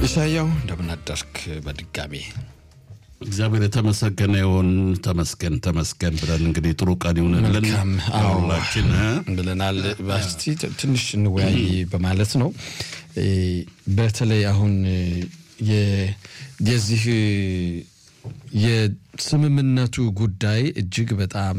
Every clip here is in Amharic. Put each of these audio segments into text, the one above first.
ኢሳያው እንደምናደርክ በድጋሚ እግዚአብሔር የተመሰገነ ይሁን። ተመስገን ተመስገን ብለን እንግዲህ ጥሩ ቀን ይሁንልን መልካም አዎ ሁላችን ብለናል። እስቲ ትንሽ እንወያይ በማለት ነው። በተለይ አሁን የ- የዚህ የስምምነቱ ጉዳይ እጅግ በጣም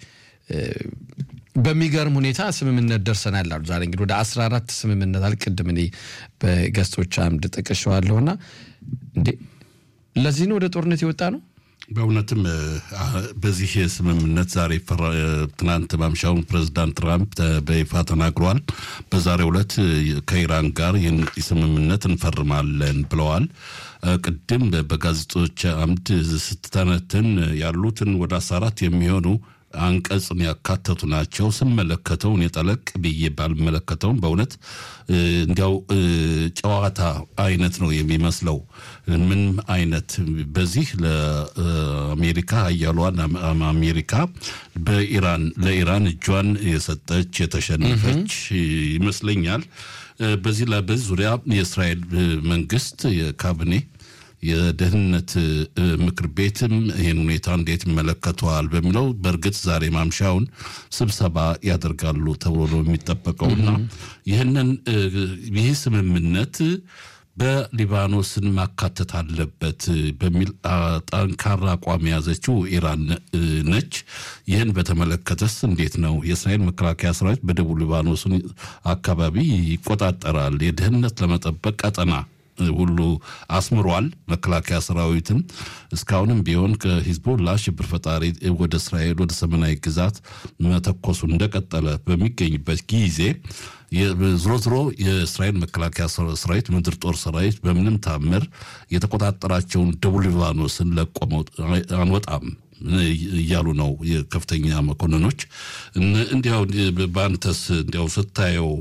በሚገርም ሁኔታ ስምምነት ደርሰናል አሉ። ዛሬ እንግዲህ ወደ 14 ስምምነት አለ። ቅድም እኔ በገጾች አምድ ጠቅሼዋለሁና እንዴ ለዚህ ነው ወደ ጦርነት የወጣ ነው። በእውነትም አ- በዚህ ስምምነት ዛሬ ፈራ- ትናንት ማምሻውን ፕሬዚዳንት ትራምፕ ተ- በይፋ ተናግረዋል። በዛሬው ዕለት ከኢራን ጋር ይህን ስምምነት እንፈርማለን ብለዋል። አ፣ ቅድም በጋዜጦች አምድ ስትተነትን ያሉትን ወደ አስራ አራት የሚሆኑ አንቀጽን ያካተቱ ናቸው። ስመለከተው እኔ ጠለቅ ብዬ ባልመለከተውም በእውነት እ፣ እንዲያው እ፣ ጨዋታ አይነት ነው የሚመስለው። ምን አይነት በዚህ ለአሜሪካ ሀያሏን አም- አሜሪካ በኢራን ለኢራን እጇን የሰጠች የተሸነፈች ይመስለኛል። እ፣ በዚህ ላይ በዚህ ዙሪያ የእስራኤል እ፣ መንግስት የካቢኔ የደህንነት እ፣ ምክር ቤትም ይህን ሁኔታ እንዴት ይመለከተዋል በሚለው በእርግጥ ዛሬ ማምሻውን ስብሰባ ያደርጋሉ ተብሎ ነው የሚጠበቀውና ይህንን እ፣ ይህ ስምምነት በሊባኖስን ማካተት አለበት በሚል አ፣ ጠንካራ አቋም የያዘችው ኢራን እ፣ ነች። ይህን በተመለከተስ እንዴት ነው? የእስራኤል መከላከያ ሰራዊት በደቡብ ሊባኖስን አካባቢ ይቆጣጠራል። የደህንነት ለመጠበቅ ቀጠና ሁሉ አስምሯል። መከላከያ ሰራዊትም እስካሁንም ቢሆን ከሂዝቦላ ሽብር ፈጣሪ ወደ እስራኤል ወደ ሰሜናዊ ግዛት መተኮሱ እንደቀጠለ በሚገኝበት ጊዜ የ- ዝሮ ዝሮ የእስራኤል መከላከያ ሰራ- ሰራዊት ምድር ጦር ሰራዊት በምንም ታምር የተቆጣጠራቸውን ደቡብ ሊባኖስን ለቆ መውጥ- አንወጣም እያሉ ነው የከፍተኛ መኮንኖች። እን- እንዲያው በአንተስ እንዲያው ስታየው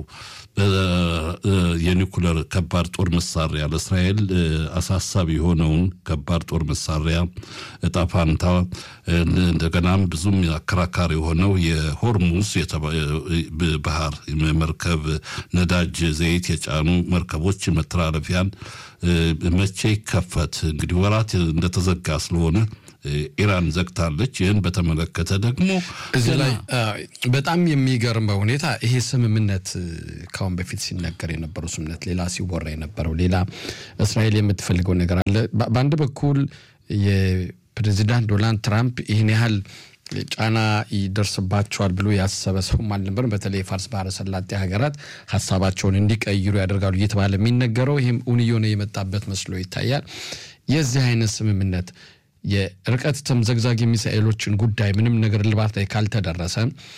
በ- የኒኩለር ከባድ ጦር መሳሪያ ለእስራኤል እ፣ አሳሳቢ የሆነውን ከባድ ጦር መሳሪያ እጣ ፋንታ እ፣ እንደገናም ብዙም አከራካሪ የሆነው የሆርሙዝ የተባ- እ፣ ባህር መርከብ ነዳጅ ዘይት የጫኑ መርከቦች መተላለፊያን እ፣ መቼ ይከፈት? እንግዲህ ወራት እንደተዘጋ ስለሆነ እ፣ ኢራን ዘግታለች። ይህን በተመለከተ ደግሞ እዚህ ገና ላይ አ፣ በጣም የሚገርመው ሁኔታ ይሄ ስምምነት እ፣ ካሁን በፊት ሲነገር የነበረው ስምምነት ሌላ፣ ሲወራ የነበረው ሌላ፣ እስራኤል የምትፈልገው ነገር አለ። በ- በአንድ በኩል የፕሬዚዳንት ዶናልድ ትራምፕ ይህን ያህል ጫና ይደርስባቸዋል ብሎ ያሰበ ሰውም አልነበርም። በተለይ የፋርስ ባህረ ሰላጤ ሀገራት ሀሳባቸውን እንዲቀይሩ ያደርጋሉ እየተባለ የሚነገረው ይህም እውን እየሆነ የመጣበት መስሎ ይታያል። የዚህ አይነት ስምምነት የርቀት ተምዘግዛጊ ሚሳኤሎችን ጉዳይ ምንም ነገር ልባት ላይ ካልተደረሰ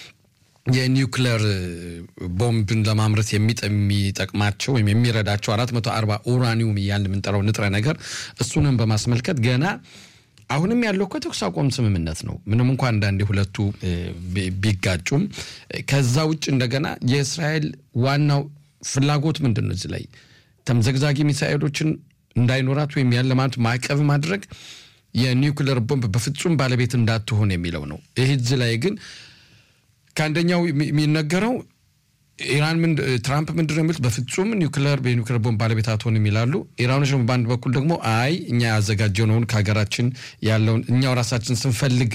የኒውክለር ቦምብን ለማምረት የሚጠ- የሚጠቅማቸው ወይም የሚረዳቸው 440 ኡራኒውም እያልን የምንጠራው ንጥረ ነገር እሱንም በማስመልከት ገና አሁንም ያለው እኮ የተኩስ አቁም ስምምነት ነው። ምንም እንኳ አንዳንዴ ሁለቱ እ፣ ቢ- ቢጋጩም እ፣ ከዛ ውጭ እንደገና የእስራኤል ዋናው ፍላጎት ምንድን ነው? እዚህ ላይ ተምዘግዛጊ ሚሳኤሎችን እንዳይኖራት ወይም ያለ ማለት ማዕቀብ ማድረግ የኒውክለር ቦምብ በፍጹም ባለቤት እንዳትሆን የሚለው ነው። ይህ እዚህ ላይ ግን ከአንደኛው የሚ- የሚነገረው ኢራን ምን ትራምፕ ምንድን ነው የሚሉት በፍጹም ኒውክለር በኒውክለር ቦምብ ባለቤት አትሆንም ይላሉ። ኢራኖች ደግሞ በአንድ በኩል ደግሞ አይ እኛ ያዘጋጀነውን ከሀገራችን ያለውን እኛው ራሳችን ስንፈልግ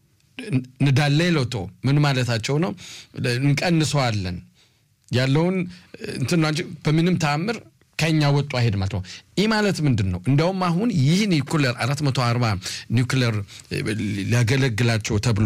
ንዳለ ለቶ ምን ማለታቸው ነው? እንቀንሰዋለን ያለውን እንትን ነው እንጂ በምንም ተአምር ከኛ ወጡ አይሄድ ማለት ነው። ይህ ማለት ምንድን ነው? እንደውም አሁን ይህ ኒውክለር 440 ኒውክለር ሊያገለግላቸው ተብሎ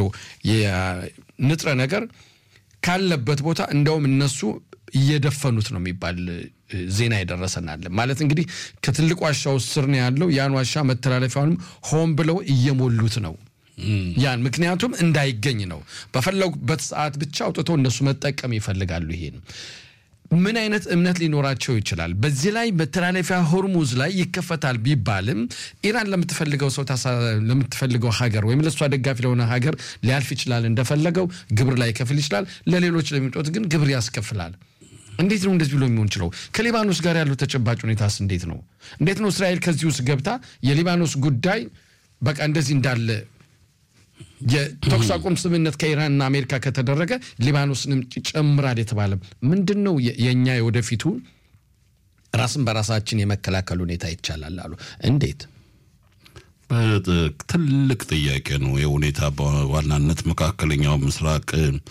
የንጥረ ነገር ካለበት ቦታ እንደውም እነሱ እየደፈኑት ነው የሚባል እ፣ ዜና የደረሰናል። ማለት እንግዲህ ከትልቅ ዋሻ ውስጥ ስር ነው ያለው። ያን ዋሻ መተላለፊያውንም ሆን ብለው እየሞሉት ነው ያን ምክንያቱም እንዳይገኝ ነው። በፈለጉበት ሰዓት ብቻ አውጥተው እነሱ መጠቀም ይፈልጋሉ። ይሄን ምን አይነት እምነት ሊኖራቸው ይችላል? በዚህ ላይ መተላለፊያ ሆርሙዝ ላይ ይከፈታል ቢባልም ኢራን ለምትፈልገው ሰው ታሳ- ለምትፈልገው ሀገር ወይም ለእሷ ደጋፊ ለሆነ ሀገር ሊያልፍ ይችላል። እንደፈለገው ግብር ላይ ይከፍል ይችላል። ለሌሎች ለሚመጡት ግን ግብር ያስከፍላል። እንዴት ነው እንደዚህ ብሎ የሚሆን ችለው? ከሊባኖስ ጋር ያለው ተጨባጭ ሁኔታስ እንዴት ነው? እንዴት ነው እስራኤል ከዚህ ውስጥ ገብታ የሊባኖስ ጉዳይ በቃ እንደዚህ እንዳለ የተኩስ አቁም ስምምነት ከኢራንና አሜሪካ ከተደረገ ሊባኖስንም ጨምራል የተባለ ምንድን ነው የእኛ የወደፊቱ ራስን በራሳችን የመከላከል ሁኔታ ይቻላል አሉ። እንዴት? ትልቅ ጥያቄ ነው። የሁኔታ በዋናነት መካከለኛው ምስራቅ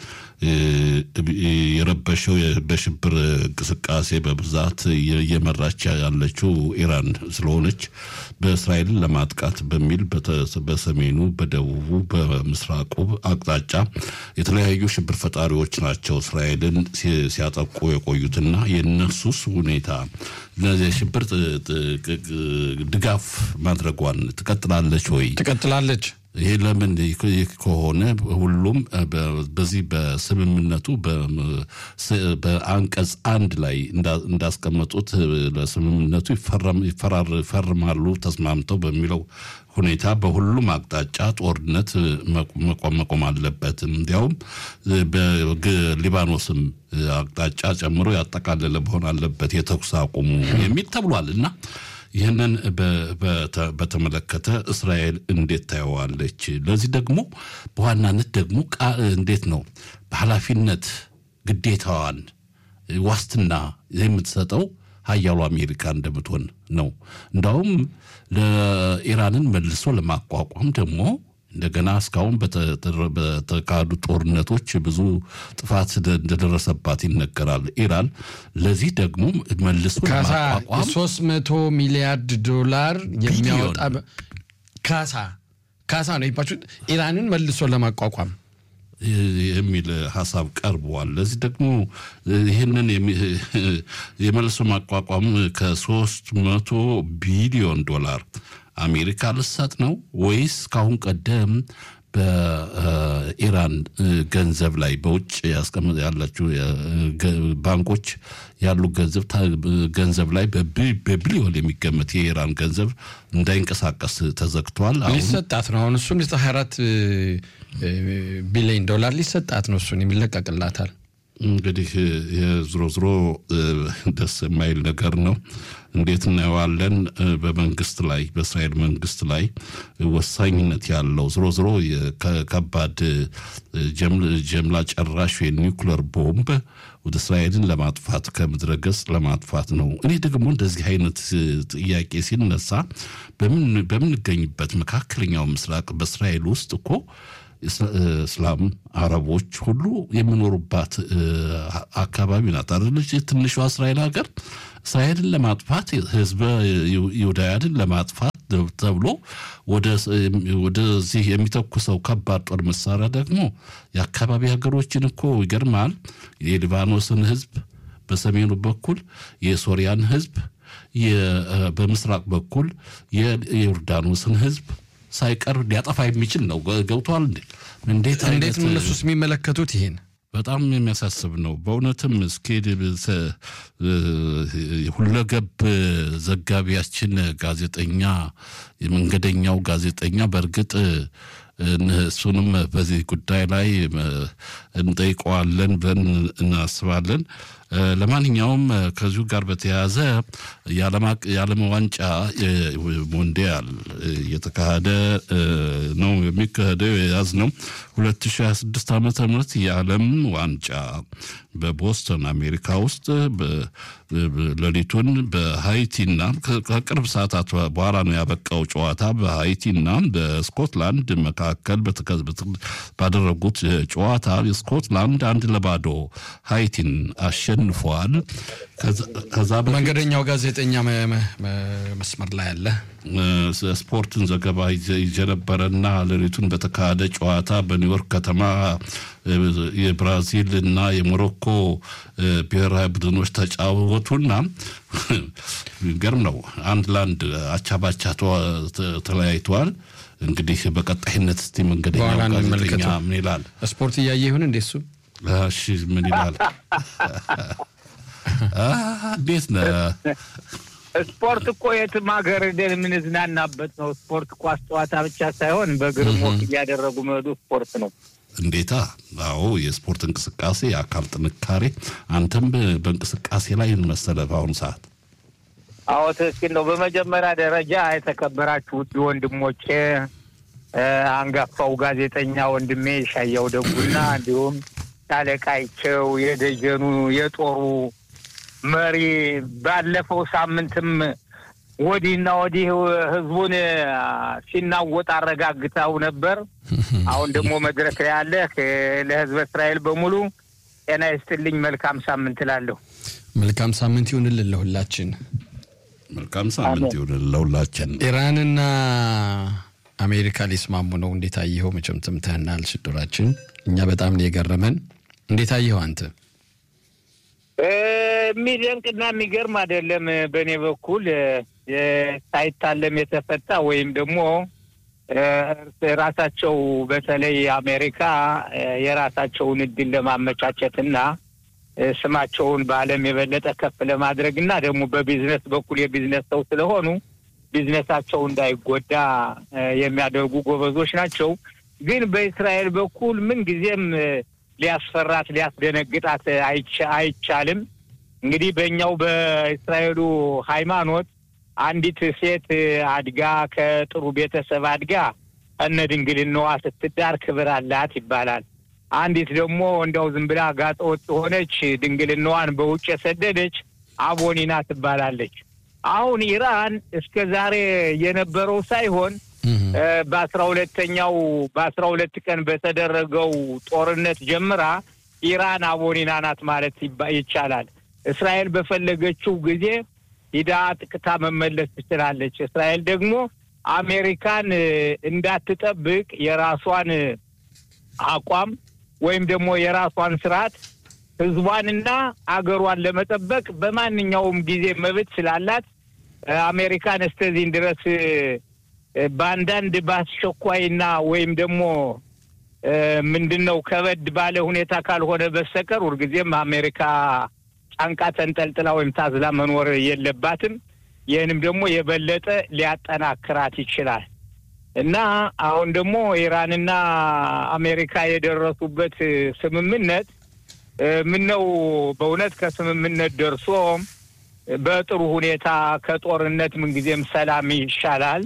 የረበሸው በሽብር እንቅስቃሴ በብዛት እየመራች ያለችው ኢራን ስለሆነች በእስራኤልን ለማጥቃት በሚል በሰሜኑ፣ በደቡቡ፣ በምስራቁ አቅጣጫ የተለያዩ ሽብር ፈጣሪዎች ናቸው እስራኤልን ሲያጠቁ የቆዩትና የነሱስ ሁኔታ የሽብር ድጋፍ ማድረጓን ትቀጥላለች ወይ? ትቀጥላለች። ይሄ ለምን ከሆነ ሁሉም በዚህ በስምምነቱ በአንቀጽ አንድ ላይ እንዳስቀመጡት ለስምምነቱ ይፈርማሉ ተስማምተው በሚለው ሁኔታ በሁሉም አቅጣጫ ጦርነት መቆም አለበት። እንዲያውም በሊባኖስም አቅጣጫ ጨምሮ ያጠቃለለ መሆን አለበት የተኩስ አቁሙ የሚል ተብሏል እና ይህንን በተመለከተ እስራኤል እንዴት ታየዋለች? ለዚህ ደግሞ በዋናነት ደግሞ እንዴት ነው በኃላፊነት ግዴታዋን ዋስትና የምትሰጠው ሀያሉ አሜሪካ እንደምትሆን ነው። እንዳውም ለኢራንን መልሶ ለማቋቋም ደግሞ እንደገና እስካሁን በተካሄዱ ጦርነቶች ብዙ ጥፋት እንደደረሰባት ይነገራል። ኢራን ለዚህ ደግሞ መልሶ ለማቋቋም ሶስት መቶ ሚሊያርድ ዶላር የሚያወጣ ካሳ ካሳ ነው ይባችሁ ኢራንን መልሶ ለማቋቋም የሚል ሀሳብ ቀርበዋል። ለዚህ ደግሞ ይህንን የመልሶ ማቋቋም ከሶስት መቶ ቢሊዮን ዶላር አሜሪካ ልሰጥ ነው ወይስ ካሁን ቀደም በኢራን ገንዘብ ላይ በውጭ ያስቀምጥ ያላችሁ ባንኮች ያሉ ገንዘብ ገንዘብ ላይ በቢሊዮን የሚገመት የኢራን ገንዘብ እንዳይንቀሳቀስ ተዘግቷል። ሊሰጣት ነው። አሁን እሱን 24 ቢሊዮን ዶላር ሊሰጣት ነው። እሱን የሚለቀቅላታል። እንግዲህ ዝሮ ዝሮ ደስ የማይል ነገር ነው። እንዴት እናየዋለን? በመንግስት ላይ በእስራኤል መንግስት ላይ ወሳኝነት ያለው ዝሮ ዝሮ ከባድ ጀምላ ጨራሽ የኒውክለር ቦምብ ወደ እስራኤልን ለማጥፋት ከምድረ ገጽ ለማጥፋት ነው። እኔ ደግሞ እንደዚህ አይነት ጥያቄ ሲነሳ በምንገኝበት መካከለኛው ምስራቅ በእስራኤል ውስጥ እኮ እስላም አረቦች ሁሉ የሚኖሩባት አካባቢ ናት አይደለች? ትንሿ እስራኤል ሀገር እስራኤልን ለማጥፋት ህዝበ ይሁዳውያንን ለማጥፋት ተብሎ ወደዚህ የሚተኩሰው ከባድ ጦር መሳሪያ ደግሞ የአካባቢ ሀገሮችን እኮ ይገርማል። የሊባኖስን ህዝብ በሰሜኑ በኩል የሶሪያን ህዝብ በምስራቅ በኩል የዮርዳኖስን ህዝብ ሳይቀር ሊያጠፋ የሚችል ነው። ገብቷል እንዴ? እንዴት እንዴት ነው እነሱስ የሚመለከቱት ይሄን? በጣም የሚያሳስብ ነው በእውነትም። እስኪ ሁለገብ ዘጋቢያችን ጋዜጠኛ የመንገደኛው ጋዜጠኛ በእርግጥ እሱንም በዚህ ጉዳይ ላይ እንጠይቀዋለን ብለን እናስባለን። ለማንኛውም ከዚሁ ጋር በተያያዘ የዓለም ዋንጫ ሞንዲያል እየተካሄደ ነው የሚካሄደው የያዝ ነው 2026 ዓመተ ምህረት የዓለም ዋንጫ በቦስተን አሜሪካ ውስጥ ሌሊቱን በሃይቲና ከቅርብ ሰዓታት በኋላ ነው ያበቃው ጨዋታ በሃይቲና በስኮትላንድ መካከል ባደረጉት ጨዋታ ስኮትላንድ አንድ ለባዶ ሃይቲን አሸንፏል። ከዛ መንገደኛው ጋዜጠኛ መስመር ላይ አለ። ስፖርትን ዘገባ ይዤ ነበረና ሌሊቱን በተካሄደ ጨዋታ በኒውዮርክ ከተማ የብራዚል እና የሞሮኮ ብሔራዊ ቡድኖች ተጫወቱና ገርም ነው አንድ ለአንድ አቻ ባቻ ተለያይተዋል። እንግዲህ በቀጣይነት እስቲ መንገደኛው ጋዜጠኛ ምን ይላል? ስፖርት እያየ ይሁን እንዴ እሱ እሺ ምን ይላል? እንዴት ነህ? ስፖርት እኮ የትም ሀገር ሄደን የምንዝናናበት ነው። ስፖርት ኳስ ጨዋታ ብቻ ሳይሆን በእግርም ወክ እያደረጉ መሄዱ ስፖርት ነው። እንዴታ! አዎ የስፖርት እንቅስቃሴ የአካል ጥንካሬ። አንተም በእንቅስቃሴ ላይ መሰለህ በአሁኑ ሰዓት? አዎ ትክክል ነው። በመጀመሪያ ደረጃ የተከበራችሁ ውድ ወንድሞቼ አንጋፋው ጋዜጠኛ ወንድሜ ሻያው ደጉና እንዲሁም ሻለቃይቸው የደጀኑ የጦሩ መሪ ባለፈው ሳምንትም ወዲህና ወዲህ ህዝቡን ሲናወጥ አረጋግተው ነበር። አሁን ደግሞ መድረክ ላይ ያለ ለህዝበ እስራኤል በሙሉ ጤና ይስጥልኝ። መልካም ሳምንት እላለሁ። መልካም ሳምንት ይሁንልን ለሁላችን። መልካም ሳምንት ይሁንልን ለሁላችን። ኢራንና አሜሪካ ሊስማሙ ነው። እንዴት አየኸው? መቼም ትምተህናል ስድራችን እኛ በጣም ነው የገረመን። እንዴት አየኸው አንተ? የሚደንቅና የሚገርም አይደለም። በእኔ በኩል ሳይታለም የተፈታ ወይም ደግሞ ራሳቸው በተለይ አሜሪካ የራሳቸውን እድል ለማመቻቸትና ስማቸውን በዓለም የበለጠ ከፍ ለማድረግ እና ደግሞ በቢዝነስ በኩል የቢዝነስ ሰው ስለሆኑ ቢዝነሳቸው እንዳይጎዳ የሚያደርጉ ጎበዞች ናቸው። ግን በእስራኤል በኩል ምንጊዜም ሊያስፈራት ሊያስደነግጣት አይቻልም። እንግዲህ በእኛው በእስራኤሉ ሃይማኖት አንዲት ሴት አድጋ ከጥሩ ቤተሰብ አድጋ እነ ድንግልናዋ ስትዳር ክብር አላት ይባላል። አንዲት ደግሞ እንዲያው ዝም ብላ ጋጠ ወጥ የሆነች ድንግልናዋን በውጭ የሰደደች አቦኒና ትባላለች። አሁን ኢራን እስከ ዛሬ የነበረው ሳይሆን በአስራ ሁለተኛው በአስራ ሁለት ቀን በተደረገው ጦርነት ጀምራ ኢራን አቦኒና ናት ማለት ይቻላል። እስራኤል በፈለገችው ጊዜ ሂዳ ጥቅታ መመለስ ትችላለች። እስራኤል ደግሞ አሜሪካን እንዳትጠብቅ የራሷን አቋም ወይም ደግሞ የራሷን ስርዓት ህዝቧንና አገሯን ለመጠበቅ በማንኛውም ጊዜ መብት ስላላት አሜሪካን እስከዚህን ድረስ በአንዳንድ በአስቸኳይና ወይም ደግሞ ምንድን ነው ከበድ ባለ ሁኔታ ካልሆነ በስተቀር ሁልጊዜም አሜሪካ ጫንቃ ተንጠልጥላ ወይም ታዝላ መኖር የለባትም። ይህንም ደግሞ የበለጠ ሊያጠናክራት ይችላል እና አሁን ደግሞ ኢራንና አሜሪካ የደረሱበት ስምምነት ምን ነው በእውነት ከስምምነት ደርሶ በጥሩ ሁኔታ ከጦርነት ምንጊዜም ሰላም ይሻላል።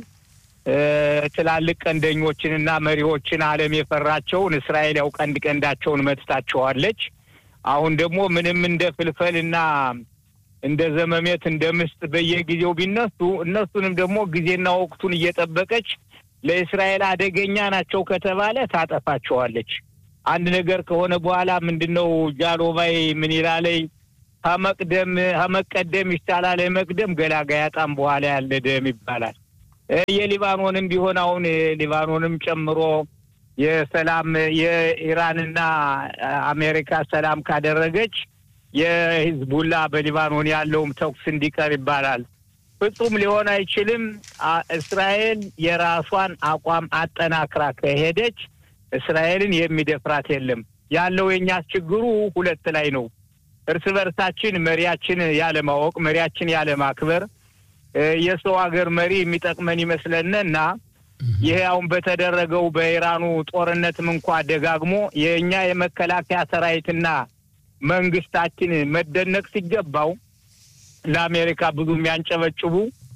ትላልቅ ቀንደኞችንና መሪዎችን ዓለም የፈራቸውን እስራኤል ያው ቀንድ ቀንዳቸውን መትታቸዋለች። አሁን ደግሞ ምንም እንደ ፍልፈልና እንደ ዘመሜት እንደ ምስጥ በየጊዜው ቢነሱ እነሱንም ደግሞ ጊዜና ወቅቱን እየጠበቀች ለእስራኤል አደገኛ ናቸው ከተባለ ታጠፋቸዋለች። አንድ ነገር ከሆነ በኋላ ምንድን ነው ጃሎባይ ምን ይላለይ ከመቅደም ከመቀደም ይቻላል መቅደም ገላጋይ አጣም በኋላ ያለ ደም ይባላል። የሊባኖንም ቢሆን አሁን ሊባኖንም ጨምሮ የሰላም የኢራንና አሜሪካ ሰላም ካደረገች የሂዝቡላ በሊባኖን ያለውም ተኩስ እንዲቀር ይባላል። ፍጹም ሊሆን አይችልም። እስራኤል የራሷን አቋም አጠናክራ ከሄደች እስራኤልን የሚደፍራት የለም። ያለው የኛ ችግሩ ሁለት ላይ ነው። እርስ በርሳችን መሪያችን ያለማወቅ፣ መሪያችን ያለማክበር የሰው ሀገር መሪ የሚጠቅመን ይመስለንና ይሄ አሁን በተደረገው በኢራኑ ጦርነትም እንኳ ደጋግሞ የእኛ የመከላከያ ሰራዊትና መንግስታችን መደነቅ ሲገባው ለአሜሪካ ብዙ የሚያንጨበጭቡ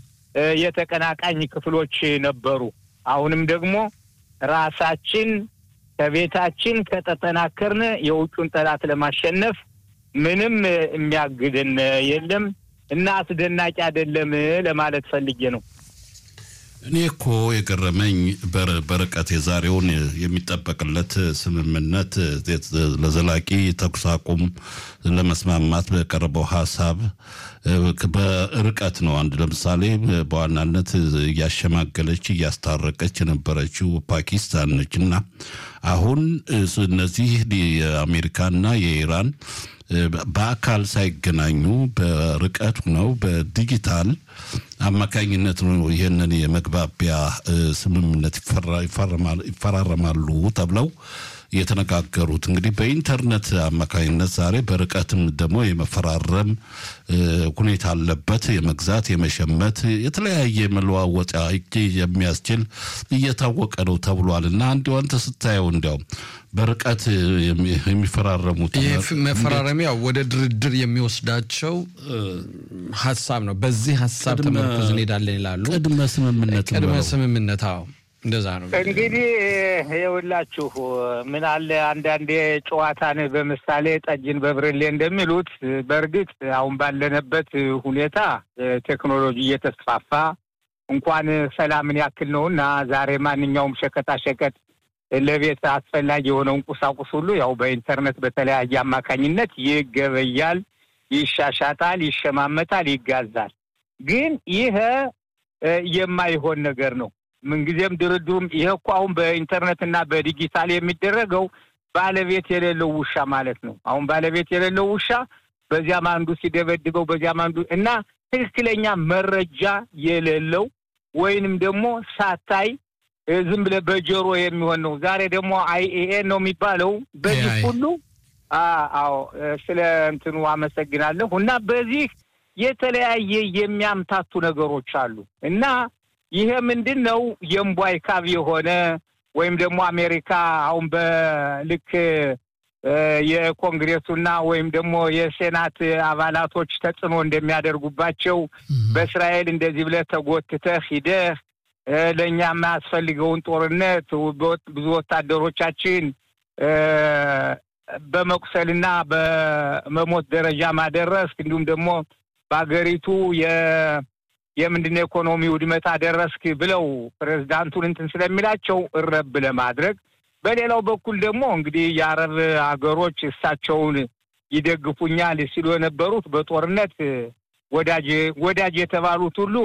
የተቀናቃኝ ክፍሎች ነበሩ። አሁንም ደግሞ ራሳችን ከቤታችን ከተጠናከርን የውጩን ጠላት ለማሸነፍ ምንም የሚያግድን የለም እና አስደናቂ አይደለም ለማለት ፈልጌ ነው። እኔ እኮ የገረመኝ በርቀት የዛሬውን የሚጠበቅለት ስምምነት ለዘላቂ ተኩስ አቁም ለመስማማት በቀረበው ሀሳብ በርቀት ነው። አንድ ለምሳሌ በዋናነት እያሸማገለች እያስታረቀች የነበረችው ፓኪስታን ነች እና አሁን እነዚህ የአሜሪካና የኢራን በአካል ሳይገናኙ በርቀት ነው በዲጂታል አማካኝነት ነው ይህንን የመግባቢያ ስምምነት ይፈራረማሉ ተብለው የተነጋገሩት እንግዲህ በኢንተርኔት አማካኝነት ዛሬ በርቀትም ደግሞ የመፈራረም ሁኔታ አለበት። የመግዛት የመሸመት የተለያየ መለዋወጫ የሚያስችል እየታወቀ ነው ተብሏል እና እንዲሁ አንተ ስታየው እንዲያውም በርቀት የሚፈራረሙት መፈራረሚያው ወደ ድርድር የሚወስዳቸው ሀሳብ ነው። በዚህ ሀሳብ ተመርኩዝ እንሄዳለን ይላሉ። ቅድመ ስምምነት ቅድመ ስምምነት አዎ እንደዛ ነው እንግዲህ ይኸውላችሁ ምን አለ አንዳንዴ ጨዋታን በምሳሌ ጠጅን በብርሌ እንደሚሉት በእርግጥ አሁን ባለንበት ሁኔታ ቴክኖሎጂ እየተስፋፋ እንኳን ሰላምን ያክል ነው እና ዛሬ ማንኛውም ሸቀጣ ሸቀጥ ለቤት አስፈላጊ የሆነውን ቁሳቁስ ሁሉ ያው በኢንተርኔት በተለያየ አማካኝነት ይገበያል፣ ይሻሻጣል፣ ይሸማመታል፣ ይጋዛል። ግን ይሄ የማይሆን ነገር ነው። ምንጊዜም ድርድሩም ይሄ እኮ አሁን በኢንተርኔት እና በዲጂታል የሚደረገው ባለቤት የሌለው ውሻ ማለት ነው። አሁን ባለቤት የሌለው ውሻ በዚያም አንዱ ሲደበድበው በዚያም አንዱ እና ትክክለኛ መረጃ የሌለው ወይንም ደግሞ ሳታይ ዝም ብለህ በጆሮ የሚሆን ነው። ዛሬ ደግሞ አይኤኤ ነው የሚባለው። በዚህ ሁሉ አዎ፣ ስለ እንትኑ አመሰግናለሁ። እና በዚህ የተለያየ የሚያምታቱ ነገሮች አሉ እና ይሄ ምንድን ነው የእምቧይ ካብ የሆነ ወይም ደግሞ አሜሪካ አሁን በልክ የኮንግሬሱና ወይም ደግሞ የሴናት አባላቶች ተጽዕኖ እንደሚያደርጉባቸው በእስራኤል እንደዚህ ብለህ ተጎትተህ ሂደህ ለእኛ የማያስፈልገውን ጦርነት ብዙ ወታደሮቻችን በመቁሰልና በመሞት ደረጃ ማደረስክ እንዲሁም ደግሞ በሀገሪቱ የምንድን የኢኮኖሚ ውድመት አደረስክ ብለው ፕሬዝዳንቱን እንትን ስለሚላቸው እረብ ለማድረግ በሌላው በኩል ደግሞ እንግዲህ የአረብ ሀገሮች እሳቸውን ይደግፉኛል ሲሉ የነበሩት በጦርነት ወዳጅ ወዳጅ የተባሉት ሁሉ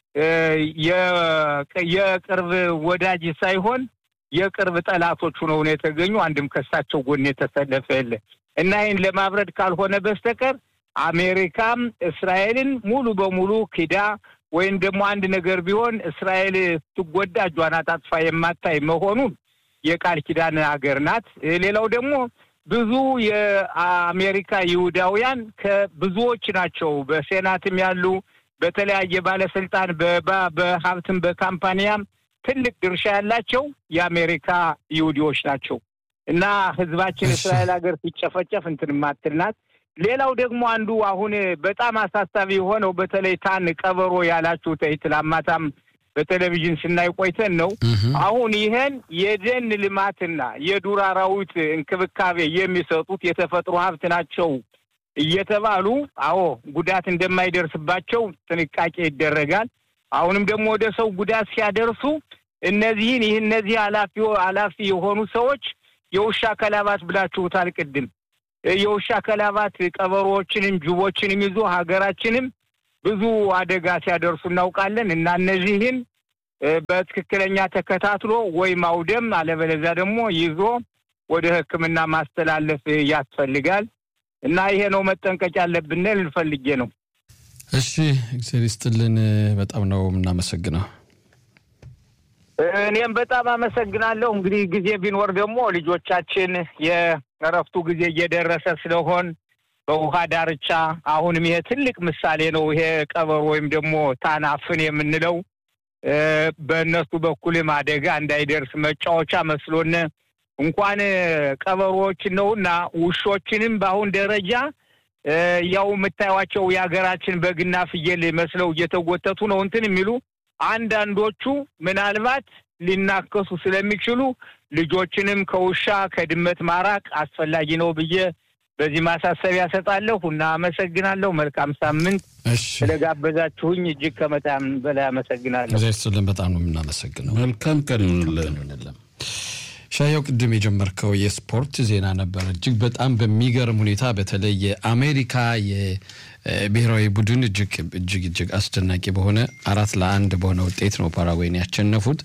የቅርብ ወዳጅ ሳይሆን የቅርብ ጠላቶች ሆነው ነው የተገኙ። አንድም ከእሳቸው ጎን የተሰለፈ የለ እና ይህን ለማብረድ ካልሆነ በስተቀር አሜሪካም እስራኤልን ሙሉ በሙሉ ክዳ ወይም ደግሞ አንድ ነገር ቢሆን እስራኤል ስትጎዳ እጇን አጣጥፋ የማታይ መሆኑን የቃል ኪዳን ሀገር ናት። ሌላው ደግሞ ብዙ የአሜሪካ ይሁዳውያን ከብዙዎች ናቸው በሴናትም ያሉ በተለያየ ባለስልጣን በሀብትም በካምፓኒያም ትልቅ ድርሻ ያላቸው የአሜሪካ ይሁዲዎች ናቸው እና ህዝባችን እስራኤል ሀገር ሲጨፈጨፍ እንትን ማትል ናት። ሌላው ደግሞ አንዱ አሁን በጣም አሳሳቢ የሆነው በተለይ ታን ቀበሮ ያላችሁ ትላማታም በቴሌቪዥን ስናይ ቆይተን ነው። አሁን ይሄን የደን ልማትና የዱር አራዊት እንክብካቤ የሚሰጡት የተፈጥሮ ሀብት ናቸው እየተባሉ አዎ ጉዳት እንደማይደርስባቸው ጥንቃቄ ይደረጋል። አሁንም ደግሞ ወደ ሰው ጉዳት ሲያደርሱ እነዚህን ይህ እነዚህ ኃላፊ ኃላፊ የሆኑ ሰዎች የውሻ ከላባት ብላችሁታል ቅድም የውሻ ከላባት ቀበሮዎችንም ጅቦችንም ይዞ ሀገራችንም ብዙ አደጋ ሲያደርሱ እናውቃለን እና እነዚህን በትክክለኛ ተከታትሎ ወይ ማውደም አለበለዚያ ደግሞ ይዞ ወደ ሕክምና ማስተላለፍ ያስፈልጋል እና ይሄ ነው መጠንቀቅ ያለብን ልፈልጌ ነው። እሺ፣ እግዚአብሔር ይስጥልን። በጣም ነው የምናመሰግነው። እኔም በጣም አመሰግናለሁ። እንግዲህ ጊዜ ቢኖር ደግሞ ልጆቻችን የእረፍቱ ጊዜ እየደረሰ ስለሆን በውሃ ዳርቻ አሁንም ይሄ ትልቅ ምሳሌ ነው። ይሄ ቀበሮ ወይም ደግሞ ታናፍን የምንለው በእነሱ በኩልም አደጋ እንዳይደርስ መጫወቻ መስሎን እንኳን ቀበሮዎችን ነውና ውሾችንም በአሁን ደረጃ ያው የምታዩቸው የሀገራችን በግና ፍየል መስለው እየተጎተቱ ነው እንትን የሚሉ አንዳንዶቹ ምናልባት ሊናከሱ ስለሚችሉ ልጆችንም ከውሻ ከድመት ማራቅ አስፈላጊ ነው ብዬ በዚህ ማሳሰቢያ ሰጣለሁ እና አመሰግናለሁ። መልካም ሳምንት። ስለጋበዛችሁኝ እጅግ ከመጣም በላይ አመሰግናለሁ። እግዚአብሔር ይስጥልን። በጣም ነው የምናመሰግነው። መልካም ቀን ይሁንልን። ሻየው ቅድም የጀመርከው የስፖርት ዜና ነበር። እጅግ በጣም በሚገርም ሁኔታ በተለይ የአሜሪካ የብሔራዊ ቡድን እጅግ እጅግ እጅግ አስደናቂ በሆነ አራት ለአንድ በሆነ ውጤት ነው ፓራጓይን ያሸነፉት።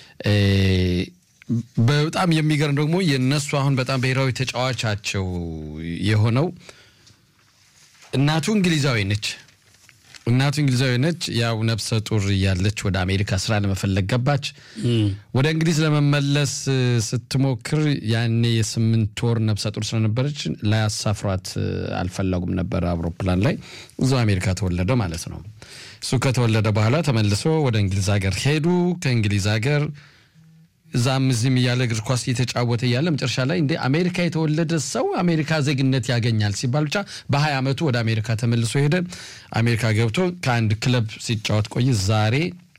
በጣም የሚገርም ደግሞ የእነሱ አሁን በጣም ብሔራዊ ተጫዋቻቸው የሆነው እናቱ እንግሊዛዊ ነች። እናቱ እንግሊዛዊ ነች። ያው ነፍሰ ጡር እያለች ወደ አሜሪካ ስራ ለመፈለግ ገባች። ወደ እንግሊዝ ለመመለስ ስትሞክር ያኔ የስምንት ወር ነፍሰ ጡር ስለነበረች ላያሳፍሯት አልፈለጉም ነበር አውሮፕላን ላይ። እዛው አሜሪካ ተወለደ ማለት ነው። እሱ ከተወለደ በኋላ ተመልሶ ወደ እንግሊዝ ሀገር ሄዱ። ከእንግሊዝ ሀገር እዛም እዚህም እያለ እግር ኳስ እየተጫወተ እያለ መጨረሻ ላይ እንደ አሜሪካ የተወለደ ሰው አሜሪካ ዜግነት ያገኛል ሲባል ብቻ በሀያ ዓመቱ ወደ አሜሪካ ተመልሶ ሄደ። አሜሪካ ገብቶ ከአንድ ክለብ ሲጫወት ቆይ ዛሬ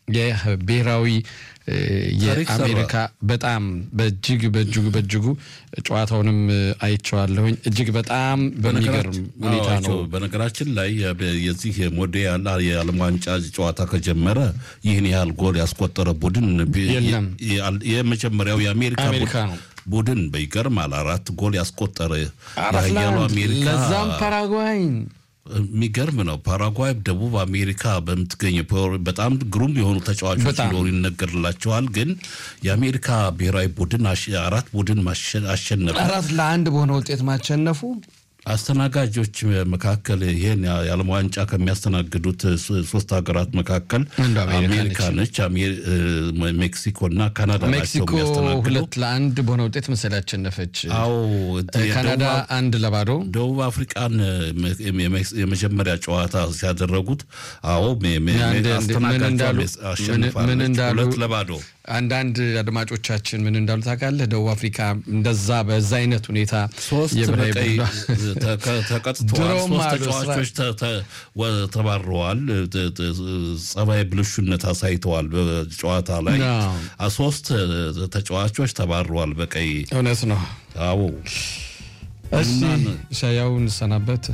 የብሔራዊ የአሜሪካ በጣም በእጅግ በእጅጉ በእጅጉ ጨዋታውንም አይቼዋለሁኝ። እጅግ በጣም በሚገርም ሁኔታ ነው። በነገራችን ላይ የዚህ ሞንዲያል የዓለም ዋንጫ ጨዋታ ከጀመረ ይህን ያህል ጎል ያስቆጠረ ቡድን የለም። የመጀመሪያው የአሜሪካ አሜሪካ ነው። ቡድን በይገርማል አራት ጎል ያስቆጠረ አራት የኃያሉ ለአንድ አሜሪካ ለዛም ፓራጓይን የሚገርም ነው። ፓራጓይ ደቡብ አሜሪካ በምትገኝ በጣም ግሩም የሆኑ ተጫዋቾች በጣም። እንደሆኑ ይነገርላቸዋል። ግን የአሜሪካ ብሔራዊ ቡድን አሸ- አራት ቡድን ማሸ- አሸነፈ። አራት ለአንድ በሆነ ውጤት ማሸነፉ አስተናጋጆች መካከል ይህን የዓለም ዋንጫ ከሚያስተናግዱት ሶ- ሶስት ሀገራት መካከል አንዱ አሜሪካ አሜሪካ ነች። አሜ- እ፣ ሜክሲኮ እና ካናዳ ናቸው ሜክሲኮ የሚያስተናግዱ። ሁለት ለአንድ በሆነ ውጤት መሰል ያሸነፈች። አዎ ካናዳ የደቡብ አንድ ለባዶ ደቡብ አፍሪቃን የ- የሜክስ- የመጀመሪያ ጨዋታ ሲያደረጉት አዎ ሜ- ሜ- አንድ- ምን አስተናጋጇ እንዳሉ- ሜስ- አሸንፋለች። ምን እንዳሉ- ሁለት ለባዶ አንዳንድ አድማጮቻችን ምን እንዳሉ ታውቃለህ? ደቡብ አፍሪካ እንደዛ በዛ አይነት ሁኔታ ሶስት የብሔራዊ በቀይ ቡድኗ- ተቀ- ተቀጥተዋል። ድሮም ሶስት አሉ ተጫዋቾች ተ- ተ- ወ- ተባረዋል። ተ- ተ- ጸባይ ብልሹነት አሳይተዋል በጨዋታ ላይ አዎ። አ- ሶስት ተጫዋቾች ተባረዋል በቀይ እውነት ነው። አዎ እስቲ እና- ሻያው እንሰናበት።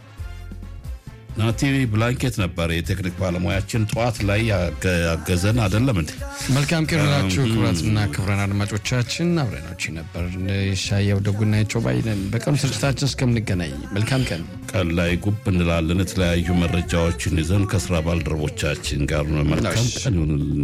ናቲ ብላንኬት ነበር የቴክኒክ ባለሙያችን ጠዋት ላይ ያገ- ያገዘን አይደለም እንዴ? መልካም ቀን ይሁንላችሁ ክቡራትና ክቡራን አድማጮቻችን፣ አብረናችሁ ነበር ሻያው ደጉናቸው ባይነን። በቀኑ ስርጭታችን እስከምንገናኝ መልካም ቀን። ቀን ላይ ጉብ እንላለን። የተለያዩ መረጃዎችን ይዘን ከስራ ባልደረቦቻችን ጋር ነው። መልካም እሺ። ቀን ይሁንልን።